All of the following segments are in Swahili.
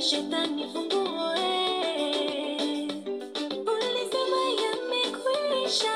shetani funguo, eh. Ulisema yamekwisha.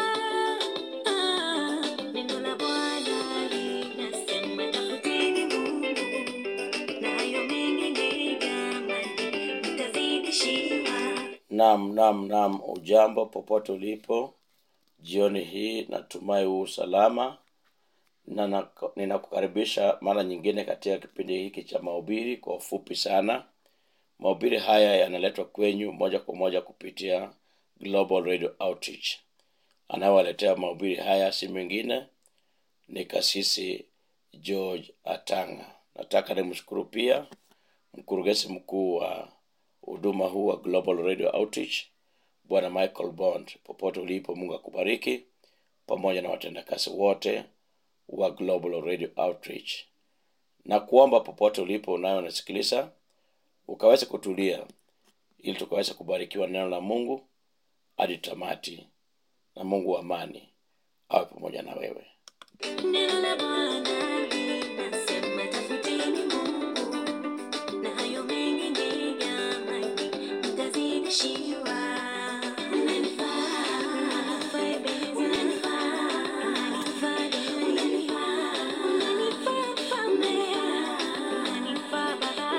Ah, neno la Bwana linasema tafuteni Mungu, na hayo mengine jamani mtazidishiwa. Naam, naam, naam. Ujambo popote ulipo jioni hii, natumai huu salama na nako- ninakukaribisha mara nyingine katika kipindi hiki cha mahubiri kwa ufupi sana. Mahubiri haya yanaletwa kwenyu moja kwa moja kupitia Global Radio Outreach. Anayewaletea mahubiri haya si mwingine ni kasisi George Atanga. Nataka nimshukuru pia mkurugenzi mkuu wa huduma huu wa Global Radio Outreach Bwana Michael Bond. Popote ulipo, Mungu akubariki pamoja na watendakazi wote wa Global Radio Outreach, na kuomba popote ulipo unayo unasikiliza ukaweze kutulia, ili tukaweze kubarikiwa na neno la Mungu hadi tamati, na Mungu wa amani awe pamoja na wewe. Neno la Bwana linasema tafuteni Mungu, na hayo mengine jamani mtazidishiwa. Unanifaa, unanifaa, unanifaa, unanifaa, unanifaa, mfalme, unanifaa baba,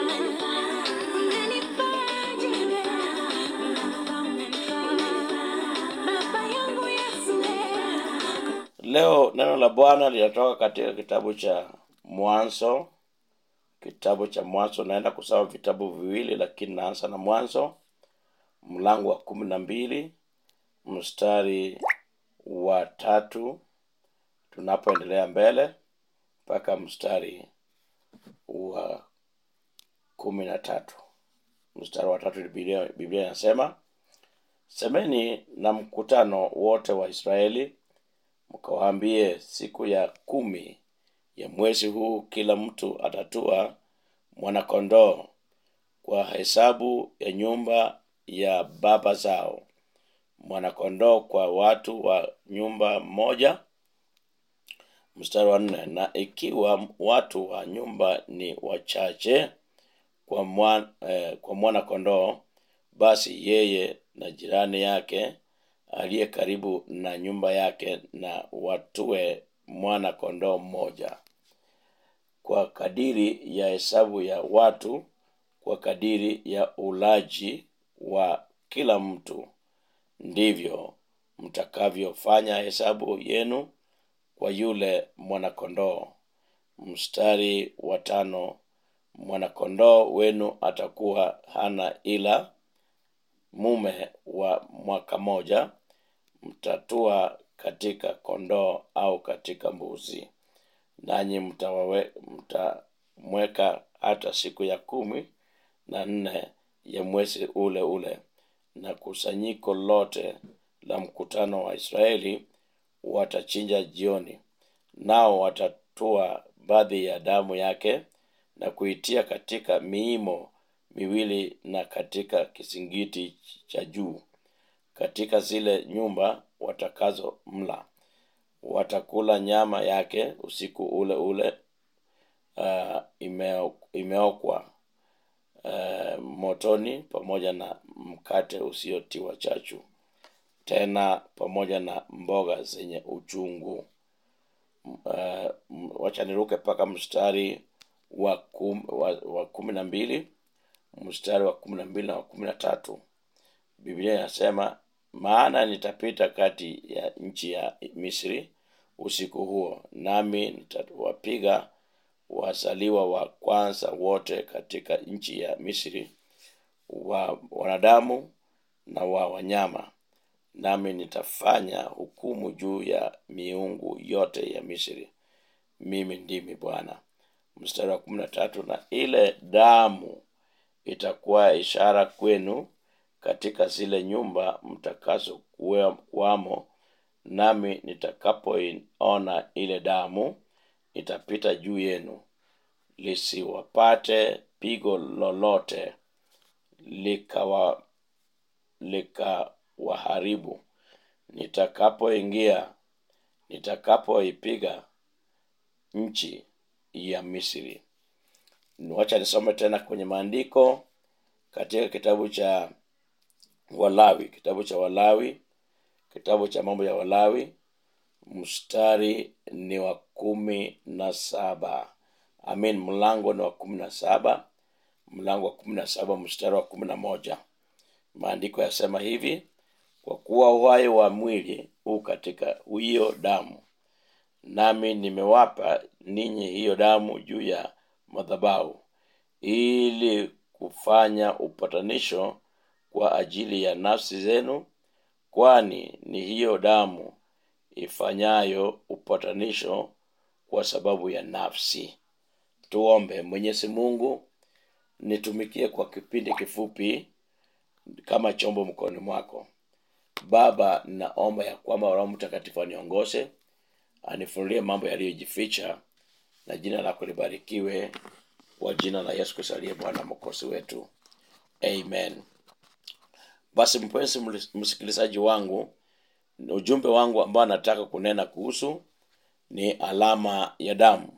unanifaa jembe, unanifaa, unanifaa baba yangu Yesu. Leo neno la Bwana linatoka katika kitabu cha Mwanzo. Kitabu cha Mwanzo, naenda kusoma vitabu viwili, lakini naanza na Mwanzo mlango wa kumi na mbili mstari wa tatu tunapoendelea mbele mpaka mstari wa kumi na tatu mstari wa tatu Biblia Biblia inasema semeni na mkutano wote wa Israeli mkawaambie, siku ya kumi ya mwezi huu kila mtu atatua mwanakondoo kwa hesabu ya nyumba ya baba zao, mwanakondoo kwa watu wa nyumba moja. Mstari wa nne, na ikiwa watu wa nyumba ni wachache kwa mwana, eh, kwa mwana kondoo, basi yeye na jirani yake aliye karibu na nyumba yake na watue mwana kondoo mmoja kwa kadiri ya hesabu ya watu, kwa kadiri ya ulaji wa kila mtu, ndivyo mtakavyofanya hesabu yenu kwa yule mwanakondoo. Mstari wa tano, mwanakondoo wenu atakuwa hana ila mume wa mwaka moja, mtatua katika kondoo au katika mbuzi, nanyi mtawawe- mtamweka hata siku ya kumi na nne ya mwezi ule ule, na kusanyiko lote la mkutano wa Israeli watachinja jioni, nao watatua baadhi ya damu yake na kuitia katika miimo miwili na katika kizingiti cha juu katika zile nyumba watakazo mla watakula nyama yake usiku ule ule uh, imeo, imeokwa uh, motoni pamoja na mkate usiotiwa chachu tena pamoja na mboga zenye uchungu uh, wacha niruke mpaka mstari wa, kum, wa, wa kumi na mbili mstari wa kumi na mbili na wa kumi na tatu biblia inasema maana nitapita kati ya nchi ya misri usiku huo nami nitawapiga wazaliwa wa kwanza wote katika nchi ya misri wa wanadamu na wa wanyama nami nitafanya hukumu juu ya miungu yote ya misri mimi ndimi bwana mstari wa kumi na tatu na ile damu itakuwa ishara kwenu katika zile nyumba mtakazo kuwe- kuwamo nami nitakapoiona ile damu nitapita juu yenu lisiwapate pigo lolote likawa likawaharibu nitakapoingia nitakapoipiga nchi ya misri wacha nisome tena kwenye maandiko katika kitabu cha walawi kitabu cha walawi kitabu cha mambo ya walawi mstari ni wa kumi na saba amin mlango ni wa kumi na saba mlango wa kumi na saba mstari wa kumi na moja maandiko yasema hivi kwa kuwa uhai wa mwili huu katika hiyo damu nami nimewapa ninyi hiyo damu juu ya madhabahu ili kufanya upatanisho kwa ajili ya nafsi zenu kwani ni hiyo damu ifanyayo upatanisho kwa sababu ya nafsi tuombe mwenyezi mungu nitumikie kwa kipindi kifupi kama chombo mkononi mwako baba naomba ya kwamba roho mtakatifu aniongoze anifunulie mambo yaliyojificha na jina lako libarikiwe kwa jina la yesu kristo aliye bwana mokosi wetu amen basi mpenzi msikilizaji wangu ujumbe wangu ambao nataka kunena kuhusu ni alama ya damu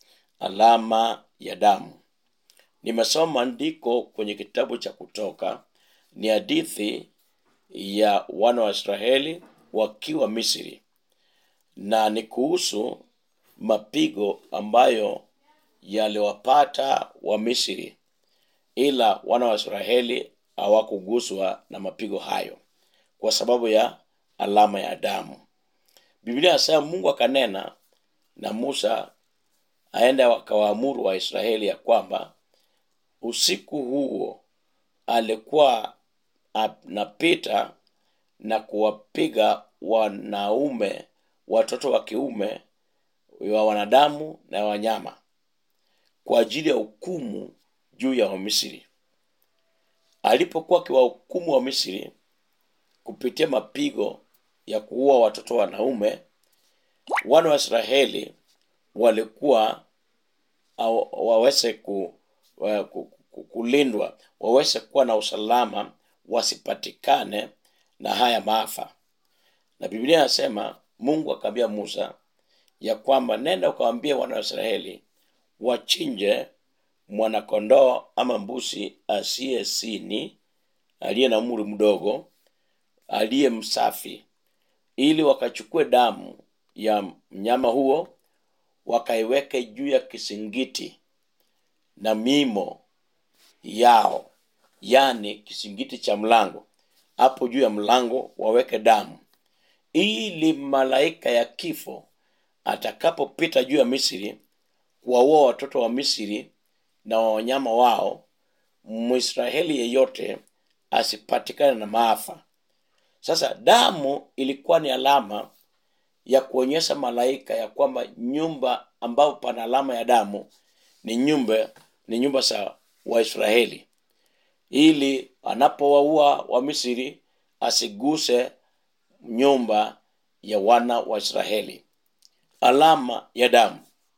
alama ya damu nimesoma andiko kwenye kitabu cha kutoka ni hadithi ya wana wa israeli wakiwa misri na ni kuhusu mapigo ambayo yaliwapata wa misri ila wana wa israeli hawakuguswa na mapigo hayo kwa sababu ya alama ya damu biblia inasema mungu akanena na musa aende akawaamuru waisraeli ya kwamba usiku huo alikuwa anapita na kuwapiga wanaume watoto wa kiume wa wanadamu na wanyama kwa ajili ya hukumu juu ya wamisri alipokuwa akiwahukumu wa misri kupitia mapigo ya kuua watoto wanaume wana wa israeli walikuwa waweze ku, wa, ku, ku, kulindwa waweze kuwa na usalama wasipatikane na haya maafa na biblia inasema mungu akaambia musa ya kwamba nenda ukawambia wana wa israeli wachinje mwanakondoo ama mbusi asiye sini aliye na umri mdogo aliye msafi ili wakachukue damu ya mnyama huo wakaiweke juu ya kisingiti na mimo yao yani kisingiti cha mlango hapo juu ya mlango waweke damu ili malaika ya kifo atakapopita juu ya misri kuwaua watoto wa misri na wanyama wao mwisraeli yeyote asipatikane na maafa sasa damu ilikuwa ni alama ya kuonyesha malaika ya kwamba nyumba ambapo pana alama ya damu ni nyumba ni nyumba za waisraeli ili anapowaua wa misri asiguse nyumba ya wana wa israeli alama ya damu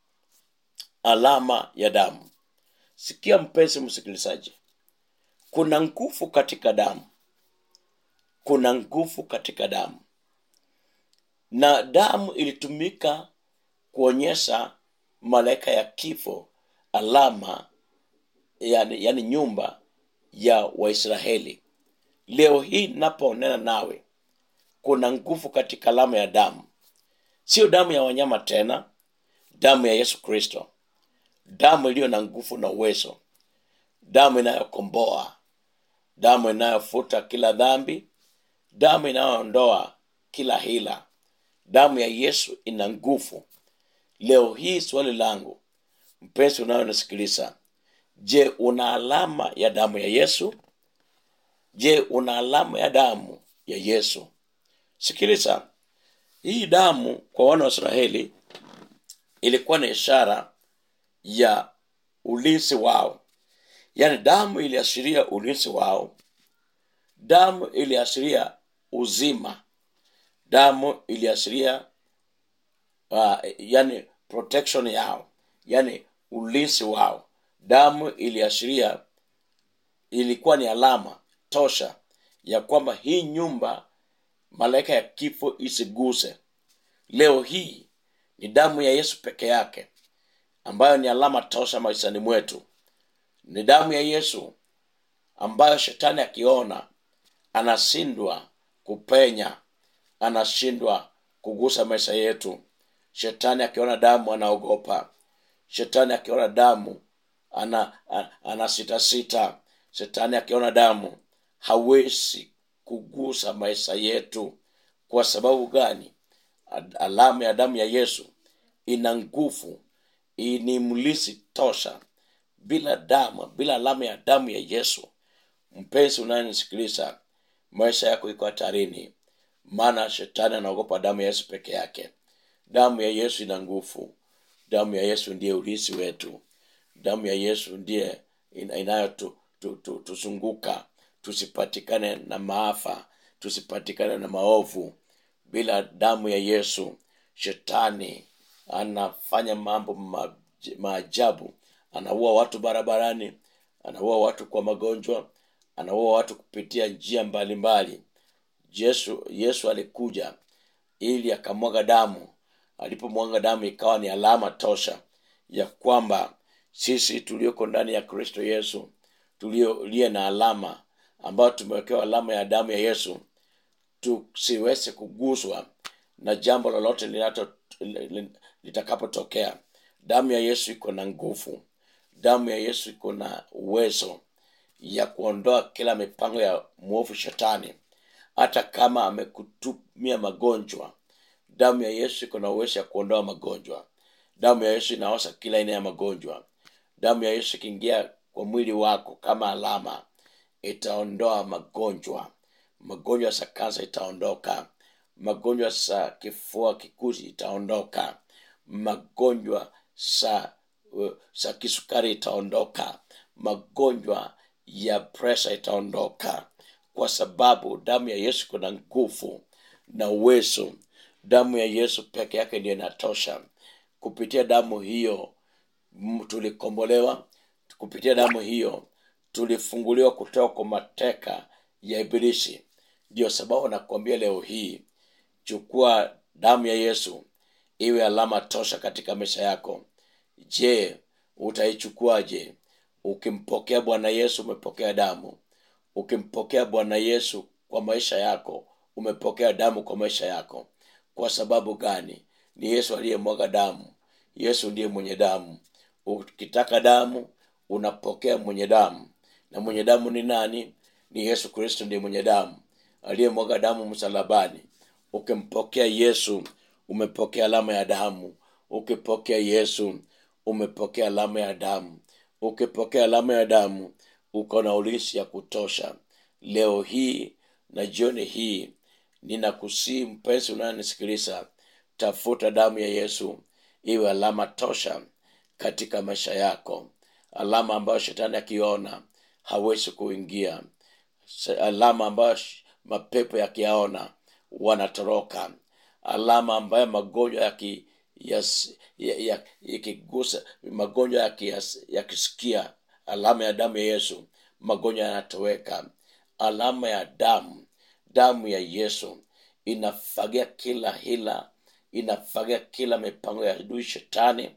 alama ya damu sikia mpenzi msikilizaji kuna nguvu katika damu kuna nguvu katika damu na damu ilitumika kuonyesha malaika ya kifo alama yani, yani nyumba ya waisraeli leo hii naponena nawe kuna nguvu katika alama ya damu sio damu ya wanyama tena damu ya yesu kristo damu iliyo na nguvu na uwezo damu inayokomboa damu inayofuta kila dhambi damu inayoondoa kila hila damu ya yesu ina nguvu leo hii swali langu mpenzi unayonisikiliza je una alama ya damu ya yesu je una alama ya damu ya yesu sikiliza hii damu kwa wana wa israeli ilikuwa ni ishara ya ulinzi wao yaani damu iliashiria ulinzi wao damu iliashiria uzima damu iliashiria uh, yani protection yao yani ulinzi wao damu iliashiria ilikuwa ni alama tosha ya kwamba hii nyumba malaika ya kifo isiguse leo hii ni damu ya yesu peke yake ambayo ni alama tosha maishani mwetu ni damu ya yesu ambayo shetani akiona anashindwa kupenya anashindwa kugusa maisha yetu shetani akiona damu anaogopa shetani akiona damu ana, ana, ana sita sita shetani akiona damu hawezi kugusa maisha yetu kwa sababu gani Ad- alama ya damu ya yesu ina nguvu ni mlisi tosha bila damu bila alama ya damu ya yesu mpenzi unayenisikiliza maisha yako iko hatarini maana shetani anaogopa damu ya yesu peke yake damu ya yesu ina nguvu damu ya yesu ndiye ulisi wetu damu ya yesu ndiye ina- inayotu- tu- tu- tuzunguka tusipatikane na maafa tusipatikane na maovu bila damu ya yesu shetani anafanya mambo ma- maajabu anaua watu barabarani anaua watu kwa magonjwa anaua watu kupitia njia mbalimbali yesu yesu alikuja ili akamwaga damu alipomwaga damu ikawa ni alama tosha ya kwamba sisi tulioko ndani ya kristo yesu tuliolie na alama ambayo tumewekewa alama ya damu ya yesu tusiweze kuguswa na jambo lolote linato- li- litakapotokea damu ya yesu iko na nguvu damu ya yesu iko na uwezo ya kuondoa kila mipango ya mwovu shetani hata kama amekutumia magonjwa damu ya yesu iko na uwezo ya kuondoa magonjwa damu ya yesu inaosha kila aina ya magonjwa damu ya yesu ikiingia kwa mwili wako kama alama itaondoa magonjwa magonjwa za kansa itaondoka magonjwa za kifua kikuu itaondoka magonjwa za uh, za kisukari itaondoka magonjwa ya presha itaondoka kwa sababu damu ya yesu kuna nguvu na uwezo damu ya yesu peke yake ndio inatosha kupitia damu hiyo m- tulikombolewa kupitia damu hiyo tulifunguliwa kutoka kwa mateka ya ibilisi ndio sababu nakuambia leo hii chukua damu ya yesu iwe alama tosha katika maisha yako je utaichukuaje ukimpokea bwana yesu umepokea damu ukimpokea bwana yesu kwa maisha yako umepokea damu kwa maisha yako kwa sababu gani ni yesu aliyemwaga damu yesu ndiye mwenye damu ukitaka damu unapokea mwenye damu na mwenye damu ni nani ni yesu kristo ndiye mwenye damu aliyemwaga damu msalabani ukimpokea yesu umepokea alama ya damu ukipokea yesu umepokea alama ya damu ukipokea alama ya damu uko na ulisi ya kutosha leo hii na jioni hii ninakusii mpenzi unayonisikiliza tafuta damu ya yesu iwe alama tosha katika maisha yako alama ambayo shetani akiona hawezi kuingia Se- alama ambayo sh- mapepo yakiyaona wanatoroka alama ambayo magonjwa yaki yas- ya- ya- yakigusa magonjwa yakiyas- yakisikia alama ya damu ya yesu magonjwa yanatoweka alama ya damu damu ya yesu inafagia kila hila inafagia kila mipango ya adui shetani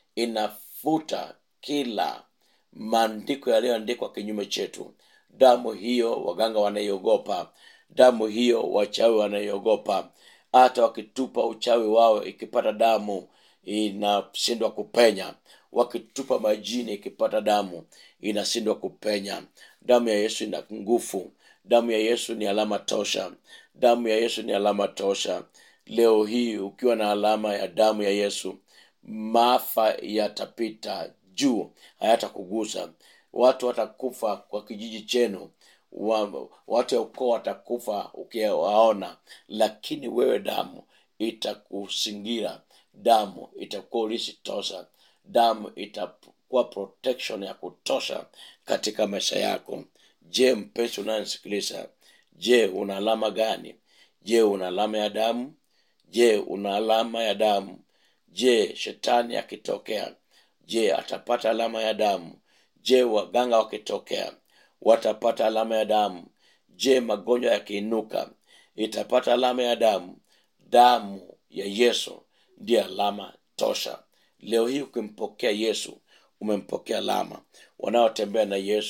inafuta kila maandiko yaliyoandikwa kinyume chetu damu hiyo waganga wanaiogopa damu hiyo wachawi wanaiogopa hata wakitupa uchawi wao ikipata damu inashindwa kupenya wakitupa majini ikipata damu inashindwa kupenya damu ya yesu ina nguvu damu ya yesu ni alama tosha damu ya yesu ni alama tosha leo hii ukiwa na alama ya damu ya yesu maafa yatapita juu hayatakugusa watu watakufa kwa kijiji chenu wa, watu ya ukoo watakufa ukiwaona lakini wewe damu itakusingira damu itakuwa ulisi tosha damu itakuwa protection ya kutosha katika maisha yako je mpenzi unayenisikiliza je una alama gani je una alama ya damu je una alama ya damu je shetani akitokea je atapata alama ya damu je waganga wakitokea watapata alama ya damu je magonjwa yakiinuka itapata alama ya damu damu ya yesu ndiye alama tosha leo hii ukimpokea yesu umempokea alama wanaotembea na yesu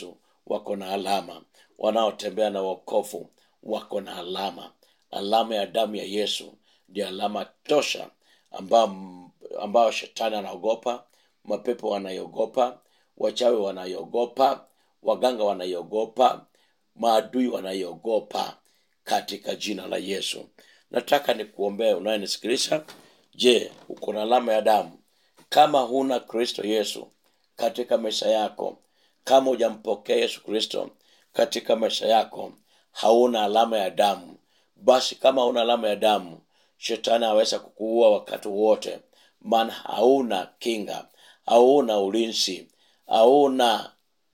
wako na alama wanaotembea na wokovu wako na alama alama ya damu ya yesu ndio alama tosha ambao ambao shetani anaogopa mapepo wanaiogopa wachawi wanaiogopa waganga wanaiogopa maadui wanaiogopa katika jina la yesu nataka nikuombee unayenisikiliza je uko na alama ya damu kama huna kristo yesu katika maisha yako kama hujampokea yesu kristo katika maisha yako hauna alama ya damu basi kama hauna alama ya damu shetani aweza kukuua wakati wote maana hauna kinga hauna ulinzi hauna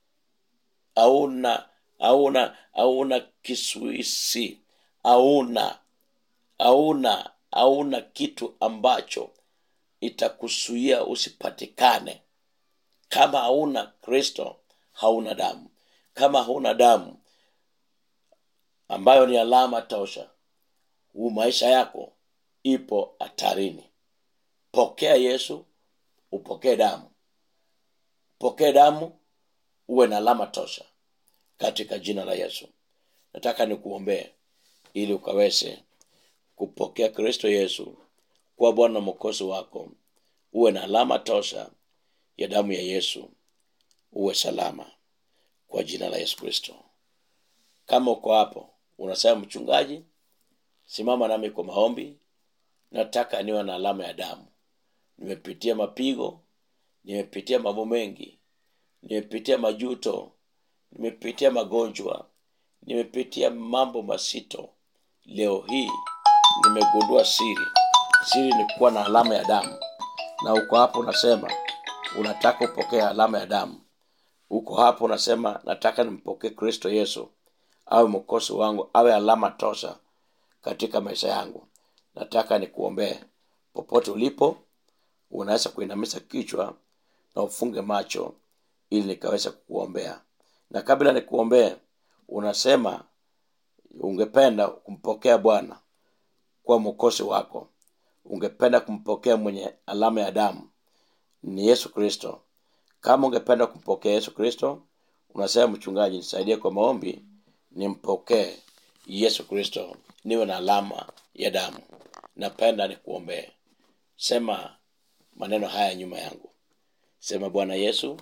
hauna hauna hauna kisuisi hauna hauna hauna kitu ambacho itakusuia usipatikane kama hauna kristo hauna damu kama hauna damu ambayo ni alama tosha huu maisha yako ipo hatarini pokea yesu upokee damu pokee damu uwe na alama tosha katika jina la yesu nataka nikuombee ili ukaweze kupokea kristo yesu kuwa bwana na mwokozi wako uwe na alama tosha ya damu ya yesu uwe salama kwa jina la yesu kristo kama uko hapo unasema mchungaji simama nami kwa maombi nataka niwe na alama ya damu nimepitia mapigo nimepitia mambo mengi nimepitia majuto nimepitia magonjwa nimepitia mambo masito leo hii nimegundua siri siri ni kuwa na alama ya damu na uko hapo unasema unataka upokee alama ya damu uko hapo unasema nataka nimpokee kristo yesu awe mkosi wangu awe alama tosha katika maisha yangu nataka nikuombee popote ulipo unaweza kuinamisha kichwa na ufunge macho ili nikaweza kukuombea na kabla nikuombee unasema ungependa kumpokea bwana kuwa mwokozi wako ungependa kumpokea mwenye alama ya damu ni yesu kristo kama ungependa kumpokea yesu kristo unasema mchungaji nisaidie kwa maombi nimpokee yesu kristo niwe na alama ya damu napenda nikuombee sema maneno haya nyuma yangu sema bwana yesu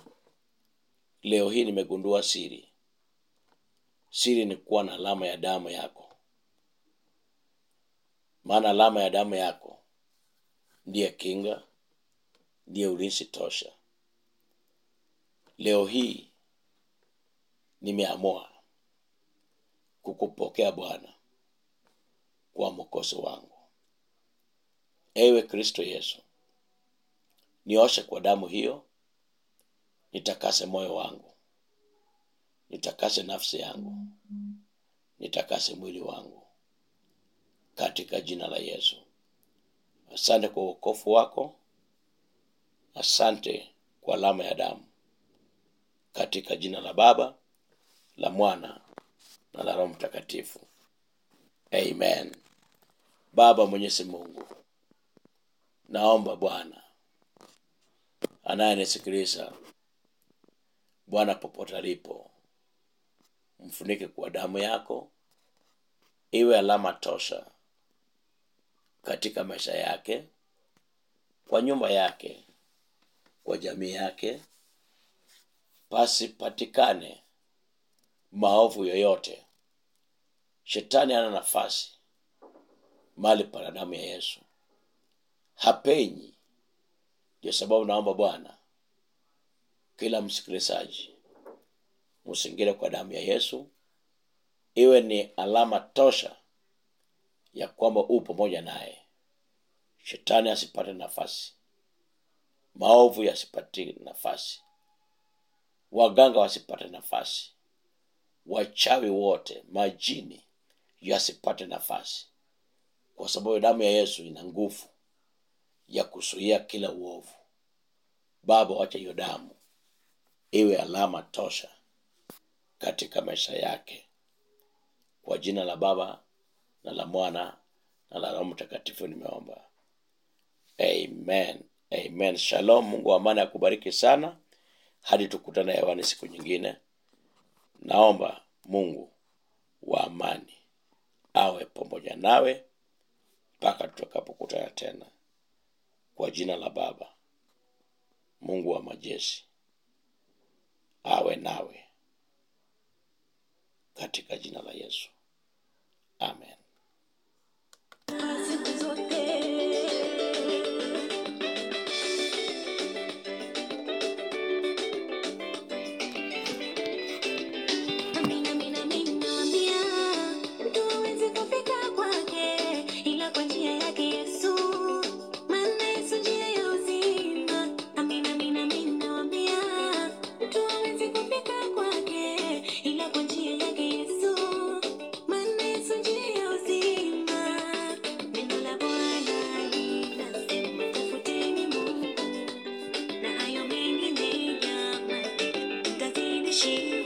leo hii nimegundua siri siri ni kuwa na alama ya damu yako maana alama ya damu yako ndiye kinga ndiye ulinzi tosha leo hii nimeamua kukupokea bwana kuwa mwokozi wangu ewe kristo yesu nioshe kwa damu hiyo nitakase moyo wangu nitakase nafsi yangu nitakase mwili wangu katika jina la yesu asante kwa uokofu wako asante kwa alama ya damu katika jina la baba la mwana na la roho mtakatifu amen baba mwenyezi mungu naomba bwana anayenisikiliza bwana popote alipo mfunike kwa damu yako iwe alama tosha katika maisha yake kwa nyumba yake kwa jamii yake pasipatikane maovu yoyote shetani ana nafasi mali pana damu ya yesu hapenyi ndio sababu naomba bwana kila msikilizaji musingire kwa damu ya yesu iwe ni alama tosha ya kwamba u pamoja naye shetani asipate nafasi maovu yasipate nafasi waganga wasipate nafasi wachawi wote majini yasipate nafasi kwa sababu damu ya yesu ina nguvu ya kuzuia kila uovu baba wacha hiyo damu iwe alama tosha katika maisha yake kwa jina la baba na la mwana na la roho mtakatifu nimeomba amen amen shalom mungu wa amani akubariki sana hadi tukutane hewani siku nyingine naomba mungu wa amani awe pamoja nawe mpaka tutakapokutana tena kwa jina la baba mungu wa majeshi awe nawe katika jina la yesu amen siku zote. Amina, amina, amina, naambia, mtu hawezi kufika kwake ila kwa njia yake Yesu, maana Yesu njia ya uzima. Amina, amina, amina, naambia, mtu hawezi kufika kwake ila kwa njia yake Yesu, maana Yesu njia ya uzima. Neno la Bwana linasema, tafuteni Mungu na hayo mengine jamani, mtazidishiwa.